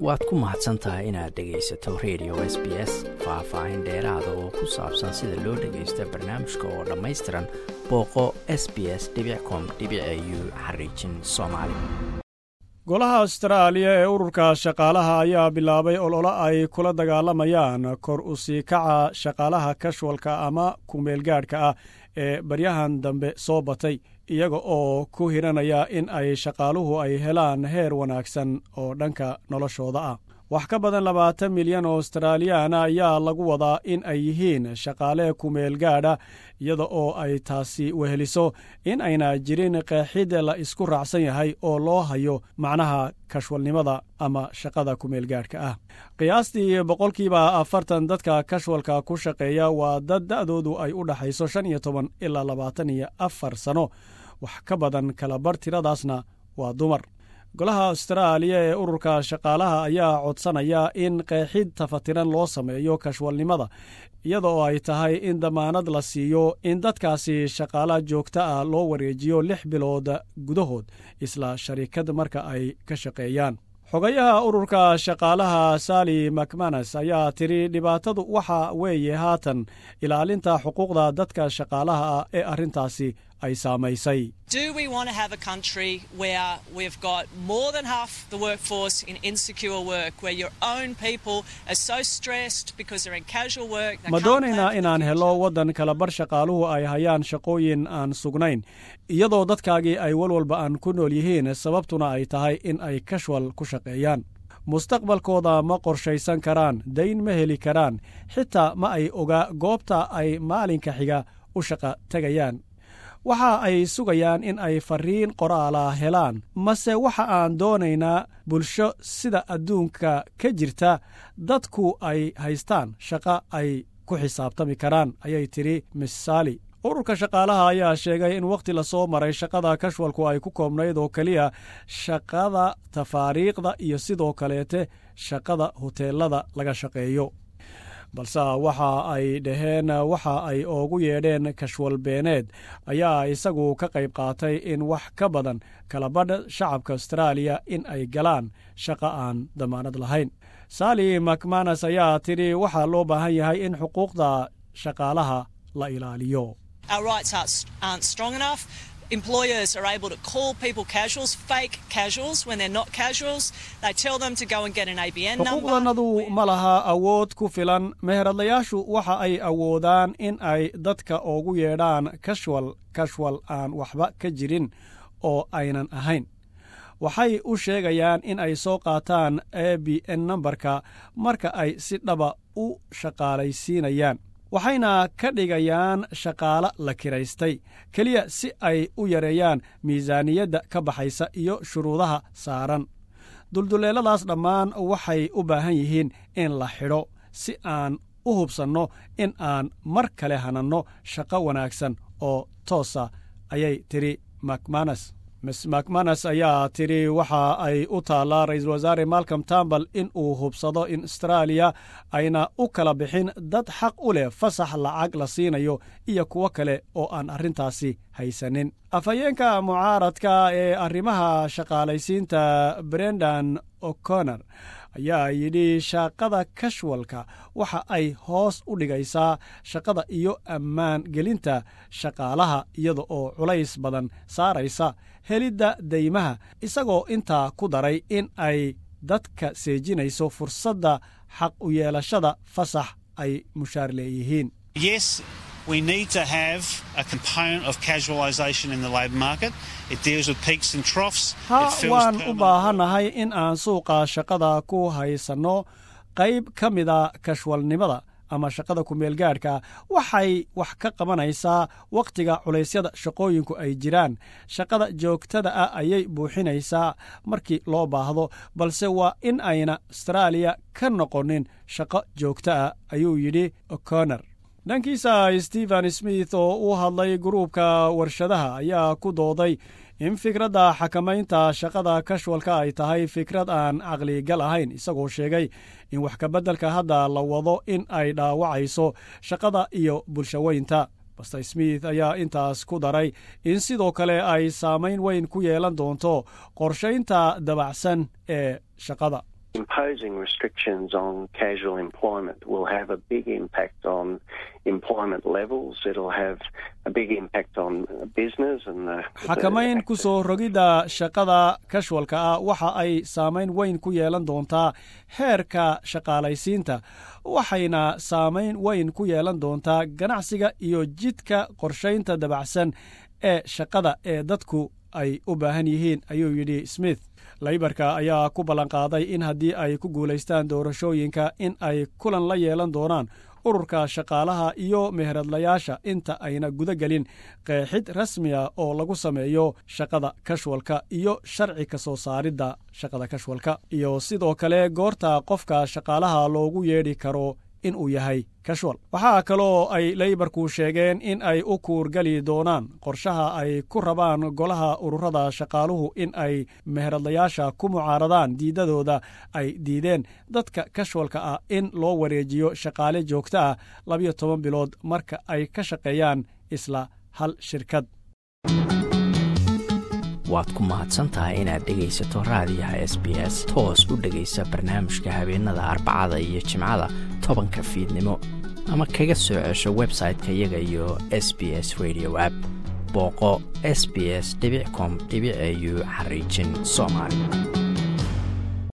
waad ku mahadsan tahay inaad dhegaysato radio s b s faah-faahin dheeraada oo ku saabsan sida loo dhagaysta barnaamijka oo dhammaystiran booqo s b s com u xariijin soomaali golaha astaraaliya ee ururka shaqaalaha ayaa bilaabay ololo ay kula dagaalamayaan kor u sii kaca shaqaalaha kashwalka ama kumeelgaadhka ah ee baryahan dambe soo batay iyaga oo ku hiranaya in ay shaqaaluhu ay helaan heer wanaagsan oo dhanka noloshooda ah wax ka badan labaatan milyan oo astaraaliyaana ayaa lagu wadaa in ay yihiin shaqaale kumeel gaadha iyada oo ay taasi weheliso in ayna jirin qeexid la isku raacsan yahay oo loo hayo macnaha kashwalnimada ama shaqada kumeelgaadhka ah qiyaastii boqolkiiba afartan dadka kashwalka ku shaqeeya waa dad da'doodu ay u dhaxayso shan iyo toban ilaa labaatan iyo afar sano wax ka badan kalabar tiradaasna waa dumar golaha astaraaliya ee ururka shaqaalaha ayaa codsanaya in qeexid tafatiran loo sameeyo kashwalnimada iyada oo ay tahay in damaanad la siiyo in dadkaasi shaqaala joogta ah loo wareejiyo lix bilood gudahood isla sharikad marka ay ka shaqeeyaan xogayaha ururka shaqaalaha sali macmanas ayaa tidhi dhibaatadu waxa weeye haatan ilaalinta xuquuqda dadka shaqaalaha ah ee arrintaasi ay saamaysay ma doonaynaa inaan helo waddan kalabar shaqaaluhu ay hayaan shaqooyin aan sugnayn iyadoo dadkaagii ay walwalba aan ku nool yihiin sababtuna ay tahay in ay kashwal ku shaqeeyaan mustaqbalkooda ma qorshaysan karaan dayn ma heli karaan xitaa ma ay ogaa goobta ay maalinka xiga u shaqa tegayaan waxa ay sugayaan in ay fariin qoraala helaan mase waxa aan doonaynaa bulsho sida adduunka ka jirta dadku ay haystaan shaqo ay ku xisaabtami karaan ayay tidhi miss saali ururka shaqaalaha ayaa sheegay in wakhti lasoo maray shaqada kashwalku ay ku koobnayd oo keliya shaqada tafaariiqda iyo sidoo kaleete shaqada huteelada laga shaqeeyo balse waxa ay dhaheen waxa ay oogu yeedheen kashwal beeneed ayaa isagu ka qayb qaatay in wax ka badan kalabadha shacabka astaraaliya in ay galaan shaqa aan damaanad lahayn sali macmanas ayaa tidhi waxaa loo baahan yahay in xuquuqda shaqaalaha la ilaaliyo employers are able to call people casuals, fake casuals, when they're not casuals. They tell them to go and get an ABN number. xuquuqdanadu ma laha awood ku filan meheradlayaashu waxa ay awoodaan in ay dadka ugu yeedhaan kashwal kashwal aan waxba ka jirin oo aynan ahayn waxay u sheegayaan in ay soo qaataan a b n nambarka marka ay si dhaba u shaqaalaysiinayaan waxayna ka dhigayaan shaqaalo la kiraystay keliya si ay u yareeyaan miisaaniyadda ka baxaysa iyo shuruudaha saaran dulduleeladaas dhammaan waxay u baahan yihiin in la xidho si aan u hubsanno in aan mar kale hananno shaqo wanaagsan oo toosa ayay tidhi macmanas miss macmanas ayaa tidhi waxa ay u taallaa ra-iisul wasaare malcom tambal in uu hubsado in astaraaliya ayna u kala bixin dad xaq u leh fasax lacag la siinayo iyo kuwo kale oo aan arrintaasi haysanin afhayeenka mucaaradka ee arrimaha shaqaalaysiinta brendan o'connor ayaa yidhi shaqada kashwalka waxa ay hoos u dhigaysaa shaqada iyo ammaan gelinta shaqaalaha iyada oo culays badan saaraysa helidda deymaha isagoo intaa ku daray in ay dadka seejinayso fursadda xaq u yeelashada fasax ay mushaar leeyihiin We need to have a component of casualisation in the labour market. It deals with peaks and troughs. ha waan u baahannahay in aan suuqa shaqada ku haysanno qayb ka mida kashwalnimada ama shaqada kumeelgaadhka waxay wax ka qabanaysaa wakhtiga culaysyada shaqooyinku ay jiraan shaqada joogtada ah ayay buuxinaysaa markii loo baahdo balse waa in ayna astaraaliya ka noqonin shaqo joogta ah ayuu yidhi o'connor dhankiisa stephen smith oo u hadlay gruubka warshadaha ayaa ku dooday in fikradda xakamaynta shaqada kashwalka ay tahay fikrad aan caqligal ahayn isagoo sheegay in wax kabeddelka hadda la wado in ay dhaawacayso shaqada iyo bulshaweynta baster smith ayaa intaas ku daray in sidoo kale ay saamayn weyn ku yeelan doonto qorshaynta dabacsan ee shaqada imposing restrictions on casual employment will have a big impact on employment levels. It'll have a big impact on business and the. xakamayn ku soo rogidda shaqada kashwalka ah waxa ay saamayn weyn ku yeelan doontaa heerka shaqaalaysiinta waxayna saamayn weyn ku yeelan doontaa ganacsiga iyo jidka qorshaynta dabacsan ee shaqada ee dadku ay u baahan yihiin ayuu yidhi smith laybarka ayaa ku ballanqaaday in haddii ay ku guulaystaan doorashooyinka in ay kulan la yeelan doonaan ururka shaqaalaha iyo meheradlayaasha inta ayna guda gelin qeexid rasmiya oo lagu sameeyo shaqada kashwalka iyo sharci ka soo saaridda shaqada kashwalka iyo sidoo kale goorta qofka shaqaalaha loogu yeedhi karo in uu yahay kashwal waxaa kaloo ay leybarku sheegeen in ay u kuurgeli doonaan qorshaha ay ku rabaan golaha ururada shaqaaluhu in ay meheradlayaasha ku mucaaradaan diidadooda ay diideen dadka kashwalka ah in loo wareejiyo shaqaale joogto ah labiyo toban bilood marka ay ka shaqeeyaan isla hal shirkad waad ku mahadsantahay inaad dhegaysato raadiyaha s b s toos u dhegaysa barnaamijka habeenada arbacada iyo jimcada tobanka fiidnimo ama kaga soo cesho website-ka iyaga iyo s b s radio app booqo s b s com au xariijin soomaali